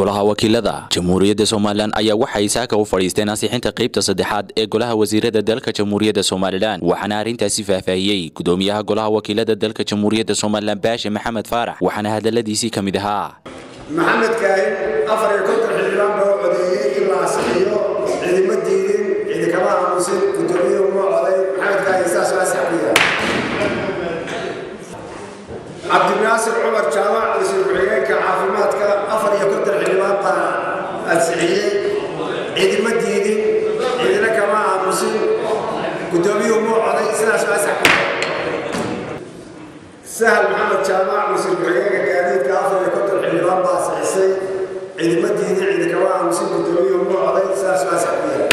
golaha wakiilada jamhuuriyadda somalilan ayaa waxay saaka u fadhiisteen ansixinta qaybta saddexaad ee golaha wasiirada dalka jamhuuriyadda somalilan waxaana arrintaasi faahfaahiyey gudoomiyaha golaha wakiilada dalka jamhuuriyadda somalilan baashe maxamed faarax waxaana hadaladiisii ka mid ahaa maxamed kaahin afar iyo konton xildhibaan baa codeeyey in la asixiyo cidima diidin cidi kama aamusin gudoomiyuhu ma coday maxamed kaahin saas waa saxbiya cabdinaasir cumar jaamac wasiir ku-xigeenka caafimaadka afar iyo konton xildhibaan baa ansixiyey cidima diidin cidina kama aamusin gudoomiyuhu ma coday sidaas waa saxbiya sahal maxamed jaamac wasiir ku-xigeenka gaadiidka afar iyo konton xildhibaan baa ansixisay cidima diidin cidi kama aamusin gudoomiyuhu ma coday sidaas waa saxbiya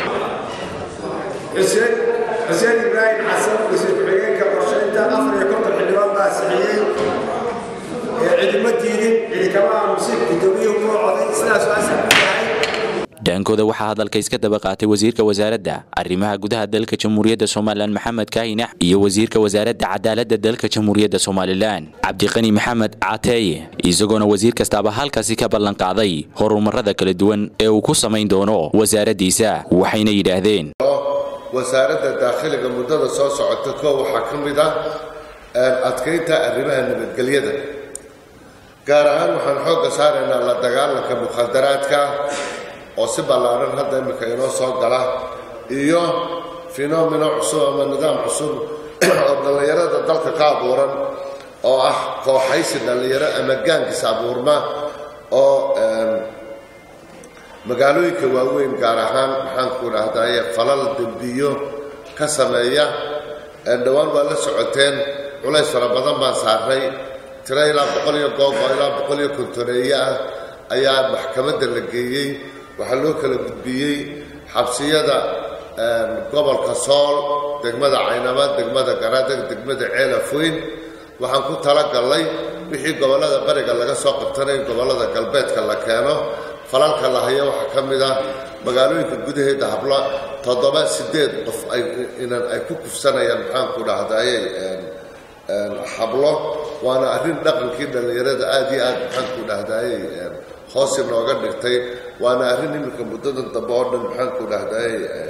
xuseen xuseen ibraahim xasan wasiir ku-xigeenka qorshaynta afar iyo konton xildhibaan baa ansixiyey cidima diidin cidi kama aamusin gudoomiyuhu ma coday sidaas waa saxbiyahay dhaankooda waxaa hadalka iska daba qaatay wasiirka wasaaradda arrimaha gudaha dalka jamhuuriyadda somalilan maxamed kaahinax iyo wasiirka wasaaradda cadaaladda dalka jamhuuriyadda somalilan cabdiqani maxamed cateeye isagoona wasiir kastaaba halkaasi ka ballan qaaday horumarada kala duwan ee uu ku samayn doono wasaaraddiisa waxayna yidhaahdeen wasaaradda daakhiliga muddada soo socota koo waxaa ka mid ah adkaynta arrimaha nabadgelyada gaar ahaan waxaan xoogga saaraynaa la dagaalanka mukhadaraadka oo si ballaaran hadda imminka inoo soo gala iyo fenomeno cusub ama nidaam cusub oo dhallinyarada dalka ka abuuran oo ah kooxaysi dhallinyaro ama gaangis abuurma oo magaalooyinka waaweyn gaar ahaan maxaanku dhahdaye falal dembiyo ka sameeya dhowaan waa la socoteen culays fara badan baan saarnay tiro ilaa boqol iyo googo ilaa boqol iyo kontoneeye ah ayaa maxkamadda la geeyey waxaa loo kala gudbiyey xabsiyada gobolka sool degmada caynama degmada garadeg degmada ceelafoyn waxaan ku talagallay wixii gobollada bariga laga soo qabtanay gobollada galbeedka la keeno falalka la hayo waxaa ka mid ah magaalooyinka gudaheeda habla toddoba sideed qof inan ay ku kufsanayaan maxaanku dhahdaye hablo waana arrin dhaqankii dhallinyarada aad iyo aad maxaanku dhahdaye hoos inooga dhigtay waana arrin iminka muddadan dambe oo dhan maxaanku dhahdaye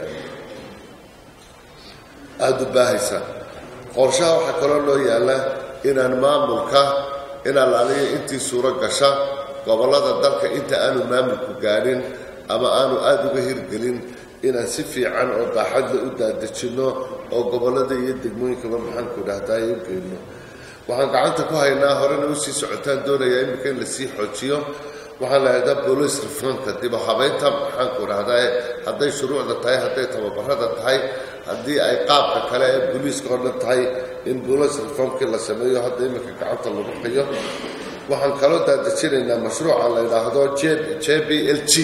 aada u baahaysa qorshaha waxaa kaloo loo yaalla inaan maamulka in allaaliya intii suuro gasha gobollada dalka inta aanu maamulku gaadhin ama aanu aada uga hirgelin inaan si fiican oo baaxadla u daadejinno oo gobollada iyo degmooyinkaba maxaanku dhahdaye u geyno waxaan gacanta ku haynaa horena usii socotaan doonayaa iminka in lasii xoojiyo waxaan lahahdaa boolice reformka dibu habaynta maxaanku dhahdaye hadday shuruucda tahay hadday tababarada tahay haddii ay qaabka kale ee booliiska oo dhan tahay in boolice reformkii la sameeyo hadda iminka gacanta lagu hayo waxaan kaloo daadejinaynaa mashruuca la yidhaahdo j b l g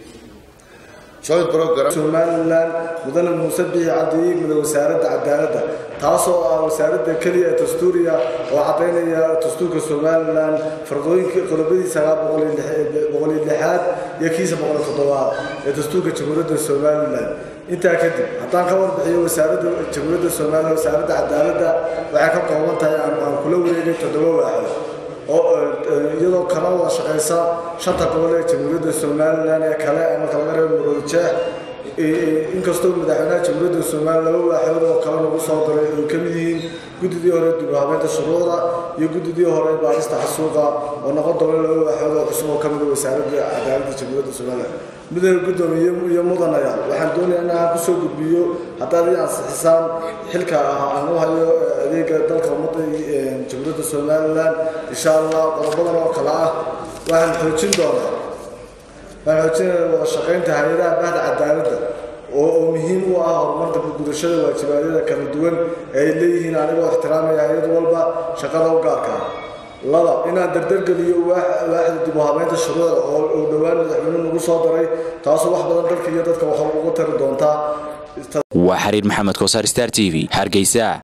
somalilan mudane muuse biixi cabdi igmida wasaaradda cadaaladda taasoo ah wasaaradda keliya ee dastuuriya oo caddaynaya dastuurka somalilan fardooyinka qodobadiisa boqoliyo lixaad iyo kiisa boqoliyo toddobaad ee dastuurka jamhuuriyadda somalilan intaa kadib haddaan ka warbixiyo wasaaradda jamhuuriyadda somalilan wasaaradda cadaaladda waxay ka kooban tahay aan kula wareegay toddoba waaxood oo iyadoo kala wada shaqaysa shanta gobol ee jamhuuriyadda somalilan ee kale marka laga reebo muroodjeex inkastoo madaxweynaha jamhuuriyadda somalilan laba waaxood oo kale lagu soo daray ay ka mid yihiin guddidii hore dib u habeynta shuruucda iyo guddidii hore baarista xasuuqa oo noqon doona laba waaxood oo cusub oo ka mid a wasaaradda cadaaladda jamhuuriyadda somalilan midooda guddoomiye iyo mudanaya waxaan doonayaa in aan kusoo gudbiyo haddaad ii ansixisaan xilka ah aan u hayo adeega dalka ummadda jamhuuriyadda somalilan insha allah qodobadan oo kale ah waxaan xoojin doonaa waxaan xoojinaya wada shaqaynta hay-adaha bahda cadaaladda oo oo muhiim u ah horumarka gudashada waajibaadyada kala duwan ee ay leeyihiin anigoo ixtiraamaya hay-ad walba shaqada u gaarka ah laba inaan dardargeliyo waaxda dib u habeynta shuruucda oo dhowaan madaxweyne nagu soo daray taasoo wax badan dalka iyo dadka wax uga tari doontaa waa xiriir maxamed kosaar star t v hargeysa